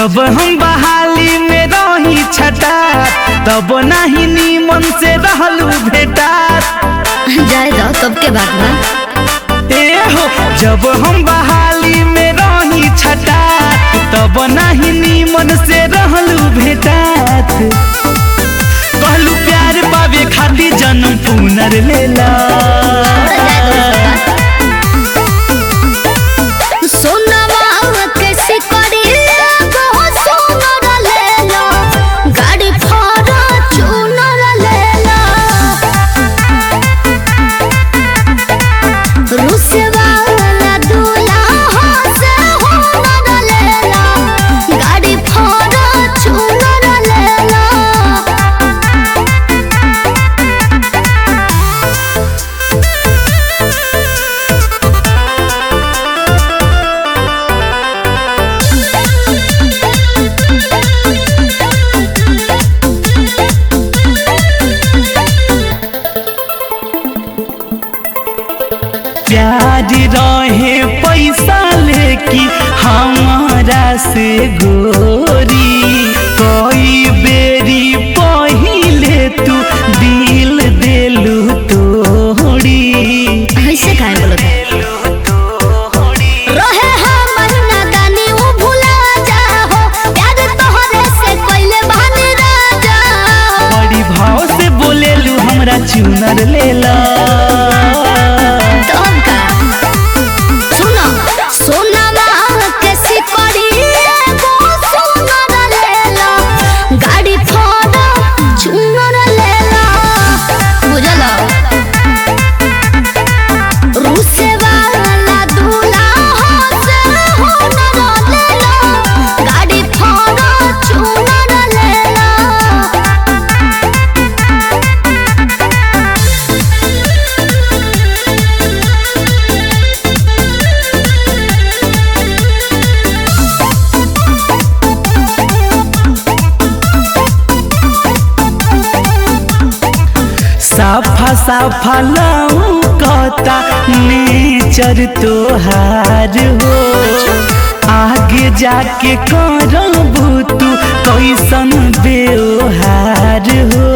जब हम बहाली में रही छटा तब नहीं नीमन से रहलू भेटा जाए दो कब के बात बा ए हो जब हम बहाली में रही छटा तब नहीं नीमन से रहलू भेटात कहलू प्यार पावे खातिर जन्म पुनर लेला सोनवा कैसे करी एगो सोनर लेला गाड़ी फारा चूनर लेला रुसवाला दूल्हा से होनर लेला गाड़ी फारा चूनर लेला प्यार रहे पैसा लेकी हमारा से गोरी कई बेरी पहिले तू दिल देलू तोड़ी ऐसे काहे बोलत रहे हमर नादानी उ भुला जाहो प्यार तोहरे से कइले बानी राजा बड़ी भाव से बोलेलू हमरा चुनर लेला तब का सुनो सोनावा कैसे करी एगो सोनर लेला गाड़ी फोड़ा चुनर लेला बुझलो रूसे वाला दूल्हा से होनर लेला गाड़ी फोड़ा चुनर लेला साफा साफा लौकता नेचर तोहार हो आगे जाके करबू तू कैसन व्यवहार हो